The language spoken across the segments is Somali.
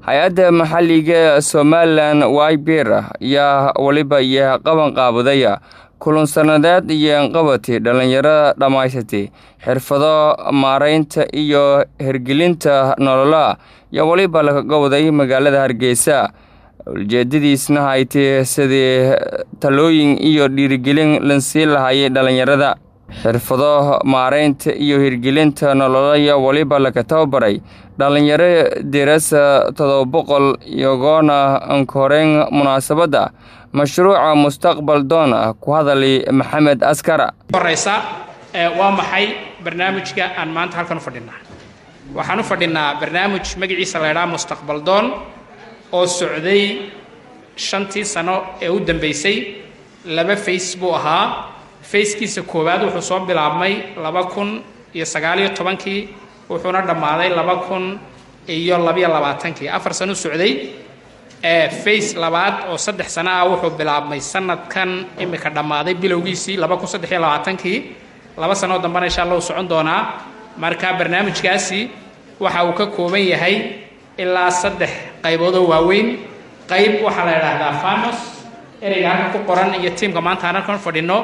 hay-adda maxalliga somalilan wayber ayaa weliba iyo qaban qaabadaya kulan sanadeed iyo qabati dhallinyarada dhammaysatay xirfado maaraynta iyo hirgelinta nolola ayaa weliba laga gowday magaalada hargeysa ujeedadiisna haytay sidii talooyin iyo dhiirigelin lansii lahayay dhallinyarada xirfado maaraynta iyo hirgelinta nololaya weliba laga tababaray dhallinyaro dirasa todoba boqol iyagoona ankoreyn munaasabadda mashruuca mustaqbal doon ah ku hadalay maxamed askara horeysa waa maxay barnaamijka aan maanta halkan u fadhinaa waxaan u fadhinaa barnaamij magaciisa la ydhaha mustaqbal doon oo socday shantii sano ee u dambeysay laba face buu ahaa fayskiisa koowaad wuxuu soo bilaabmay laba kun iyo sagaaliyo tobankii wuxuuna dhammaaday laba kun iyo labayo labaatankii afar sano u socday face labaad oo saddex sano ah wuxuu bilaabmay sanadkan imika dhammaaday bilowgiisii laba kun saddex iyo labaatankii laba sanoo dambena insha allah u socon doonaa marka barnaamijkaasi waxa uu ka kooban yahay ilaa saddex qayboodoo waaweyn qayb waxaa la idhaahdaa famos ereyga halka ku qoran iyo tiimka maanta aan halkan fadhino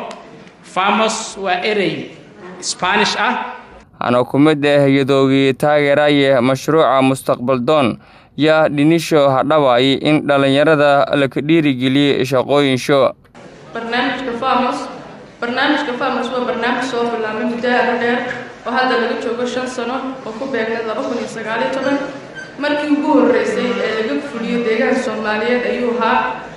famos waa erey spanish ah hana ku mid ah yadoogii taageeraya mashruuca mustaqbal doon yaa dhinisho hadhawaay in dhallinyarada laka dhiirigeliyey shaqooyinsho barnaamijka famos barnaamijka famos waa barnaamij soo bilaabmay muddo aada dheer oo hadda laga joogo shan sano oo ku beegneed laba kun iyo sagaaliyo toban markii ugu horreysay ee laga fuliyo deegaanka soomaaliyeed ayuu ahaa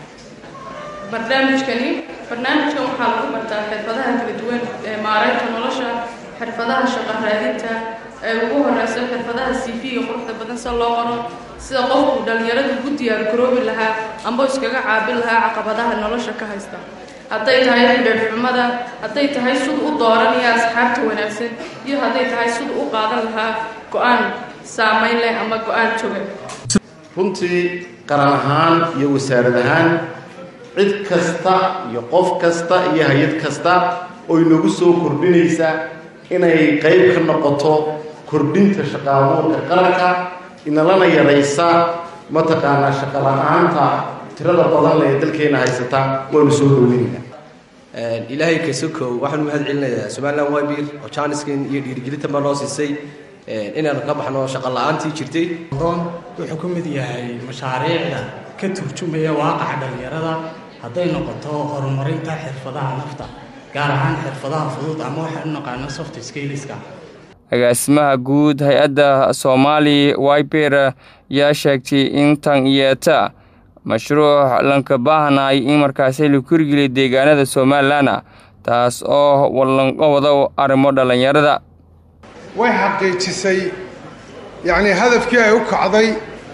barnaamijkani barnaamijkan waxaa lagu bartaa xirfadaha kala duwan ee maaraynta nolosha xirfadaha shaqo raadinta ee ugu horeysa xirfadaha cv-ga quruxda badan sida loo qoro sida qofku dhallinyarada ugu diyaar garoobi lahaa amba iskaga caabin lahaa caqabadaha nolosha ka haysta hadday tahay xidheedxumada hadday tahay sida u dooranaya asxaabta wanaagsan iyo hadday tahay sida u qaadan lahaa go-aan saamayn leh ama go-aan togan runtii qaran ahaan iyo wasaarad ahaan cid kasta iyo qof kasta iyo hay-ad kasta oo inagu soo kordhinaysa inay qayb ka noqoto kordhinta shaqaabuurka qaranka inalana yaraysa mataqaanaa shaqo la-aanta tirada badan ee dalkeena haysata waanu soo dhoweynaynaa ilaahay kasokow waxaan u mahad celinayaa somalilan wybir oo jaaniskan iyo dhiirigelinta baa noo siisay inaan ka baxno shaqo la-aantii jirtay doon wuxuu ka mid yahay mashaariicda ka turjumaya waaqaca dhallinyarada hadday noqoto horumarinta xirfadaha nafta gaar ahaan xirfadaha fudud ama waxaan u naqaano soft skaleska agaasimaha guud hay-adda soomaali wiber yaa sheegtay in tan yeeta mashruuc lanka baahnay in markaasi la kurgeliya deegaanada somalilan taas oo wallanqa wado arrimo dhallinyarada way xaqiijisay yacnii hadafkii ay u kacday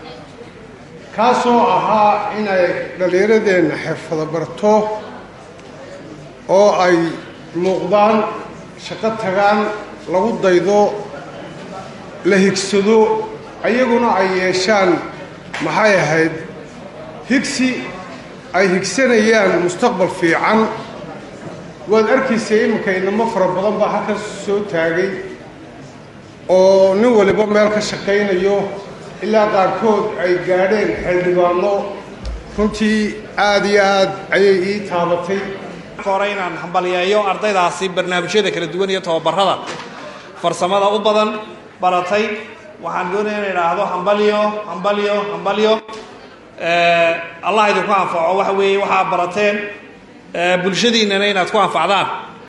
kaasoo ahaa inay dhallinyaradeenna xirfado barto oo ay muuqdaan shaqo tagaan lagu daydo la higsado ayaguna ay yeeshaan maxay ahayd higsi ay higsanayaan mustaqbal fiican waad arkaysa iminka inamo fara badan baa halkan soo taagay oo nin waliba meel ka shaqaynayo ilaa qaarkood ay gaadheen xildhibaano runtii aada iyo aad ayay ii taabatay hore inaan hambalyeeyo ardaydaasi barnaamijyada kala duwan iyo tababarada farsamada u badan baratay waxaan doonaya in idhaahdo hambalyo hambalyo hambalyo allah idinku anfaco waxa weeye waxaa barateen bulshadiinnana inaad ku anfacdaan